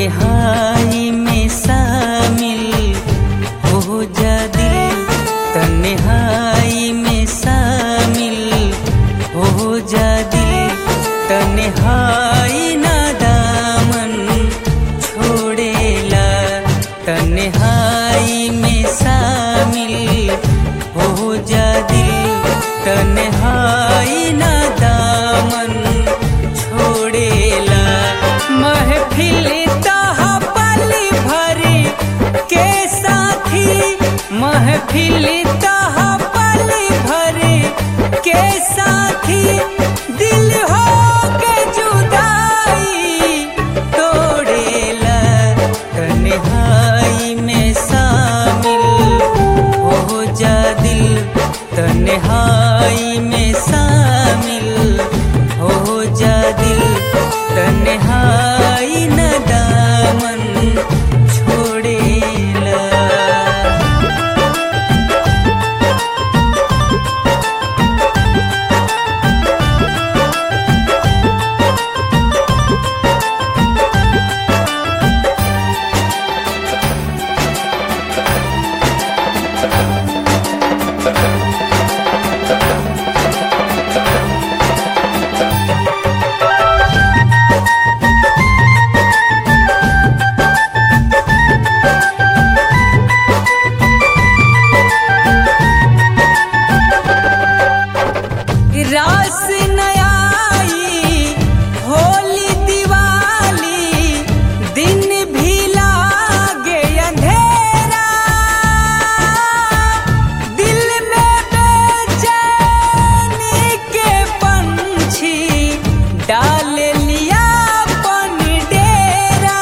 तन्हाई में शामिल हो जा दिल तन्हाई में शामिल हो जा दिल तन्हाई ना दामन छोड़ेला तन्हाई में शामिल हो जा दिल तन्हाई ना दामन छोड़ेला महफिल तहा पल भर के साथी महफिल तहा पल भर के साथी दिल हो के जुदाई तोड़ेला तन्हाई में शामिल हो जा दिल तन्हाई में शामिल हो जा दिल तन्हाई न दामन छोड़ेला रास नयाई होली दिवाली दिन भी लागे अंधेरा दिल में बेचैनी के पंछी डाल लिया अपन डेरा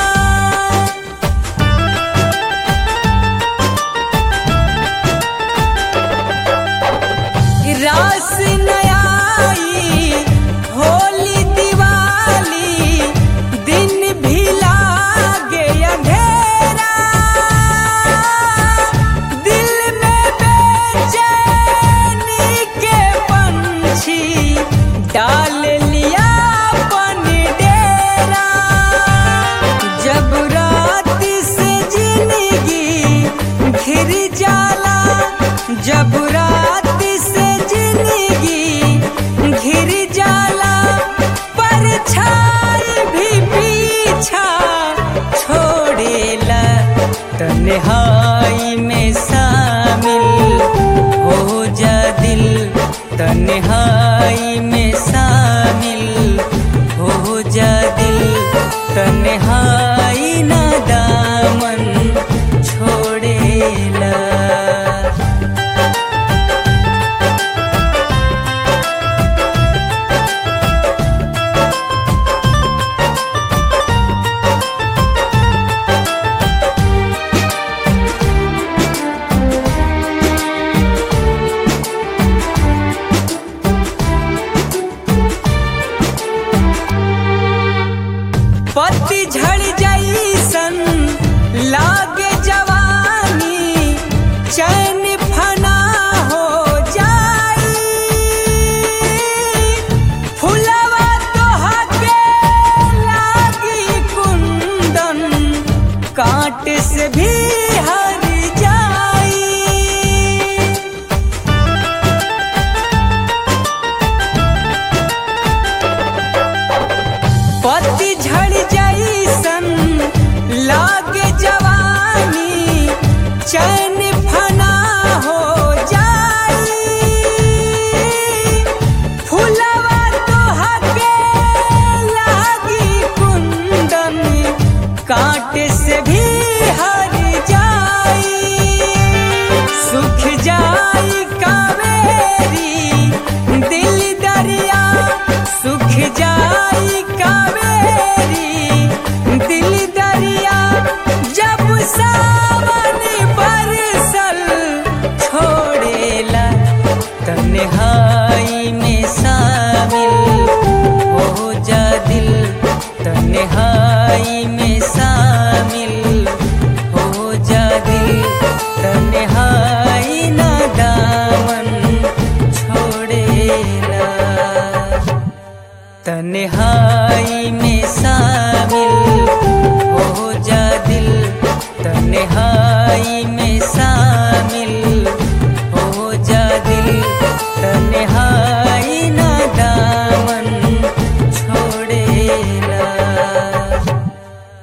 रास नयाई होली दिवाली दिन भी लागे अंधेरा दिल में बेचैनी के पंछी डाल लिया अपन डेरा जब रात से जिंदगी घिर जाला जब रात से जिंदगी घिर जाला पर छाई भी पीछा छोड़ेला तन्हाई में शामिल हो जा दिल तन्हाई में शामिल हो जा दिल तन्हाई ना दामन छोड़ेला पत्ती झड़ जैसन लागे जवानी चैन फना हो जाई फुलवा तोहा के लागी कुंदन कांट से भी हर जाई पत्ती झड़ जैसन लागे जवानी चैन फना हो जाई फुलवा तोहा के लागी कुंदन कांट से भी हर जाई सुख जाई कावेरी दिल दरिया सुख जाई कावेरी दिल दरिया जब सावन बरसल छोड़ेला तन्हाई में शामिल हो जा दिल तन्हाई में शामिल हो जा दिल तन्हाई ना दामन छोड़ेला तन्हाई